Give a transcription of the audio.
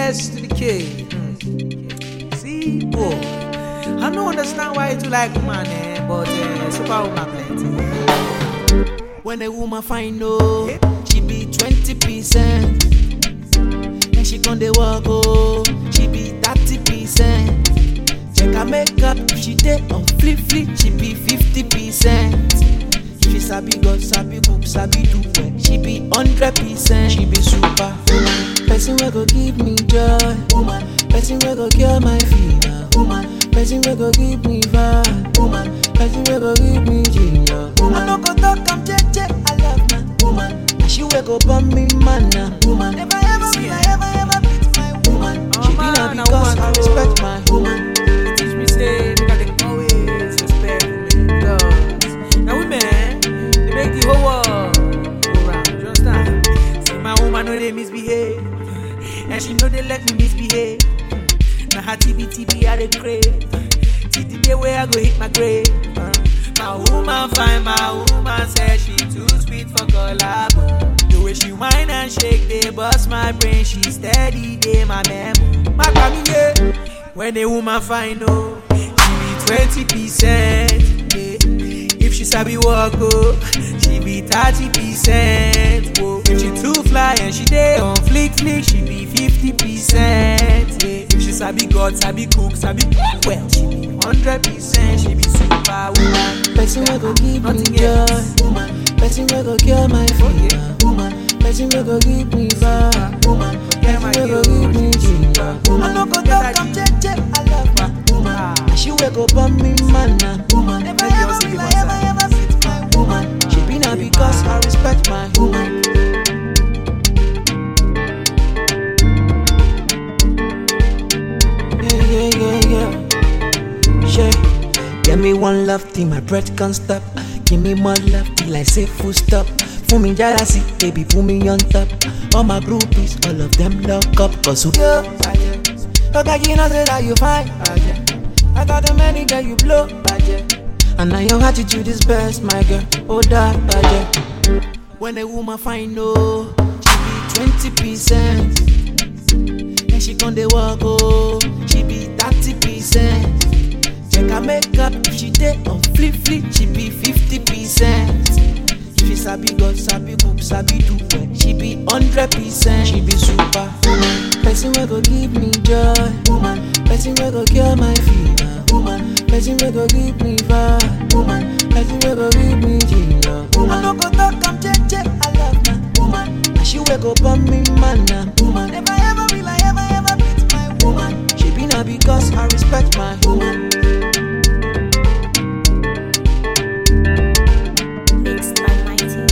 S to the K. Mm. See, boy, I don't understand why you do like woman, eh, but uh, super woman plenty. When a woman find no, she be twenty percent. And she con dey work oh, she be thirty percent. Check her makeup, if she dey on flip flip, she be fifty percent. If she sabi God, sabi cook, sabi do well, she be hundred percent. She be super woman, person wey go give me joy, woman. Person wey go cure my fever, woman. Person wey go give me vibe, woman. Person wey go give me ginger, woman. I no go talk, I'm jeje, I love my woman. And she wey go burn me manna, woman. Never ever will I ever ever beat my woman. Oh, she be man, na na because woman, I oh. respect my woman. teach me say make I dey always respect women because na women dey make the whole world go round. You understand? See my woman no dey misbehave and she no dey let me misbehave. Na her TB TB I dey crave till the day wey I go hit my grave. Uh, My woman fine, my woman say she too sweet for collabo. The way she whine and shake, they bust my brain. She steady, they my memo. My yeah. When a woman find oh, she be twenty percent. Yeah. If she sabi walk oh, she be thirty percent. Whoa. If she too fly and she dey on flick flick, she be fifty percent. Yeah. If she sabi God, sabi cook, sabi well, she be hundred percent. She be super woman. Person wey go give me Nothing joy, else. woman. Person wey go cure my fever, woman. Person wey go give me vibe, woman. Forget my Person wey go guilt, give me she ginger, super. woman. I no go Forget talk, that I'm you- jeje, I love my woman. Ah. And she wey go burn me manna, woman. Never Make you ever also will give I us ever that. ever beat my woman. She be na because I respect my woman. Yeah, yeah, yeah, yeah. Yeah. Give me one love till my breath can't stop. Give me more love till I say full stop. For me jealousy, baby, put me on top. All my groupies, all of them lock up. Cause who you? Okay, you know say that you fine. I got the many that you blow. And now your attitude is best, my girl. Oh, that, When a woman find no, she be twenty percent. And she con dey walk oh, she be thirty percent. Check her makeup, if she dey on flip flip, she be fifty percent. If she sabi God, sabi cook, sabi do well, she be hundred percent. She be super woman, person wey go give me joy, woman. Person wey go cure my fever, woman. Person wey go give me vibe, woman. Person wey go give me ginger, woman. I no go talk, I'm jeje, I love my woman. And she wey go burn me manna, woman. Never ever will I ever ever beat my woman. She be na because I respect my woman. Mixed by Mighty.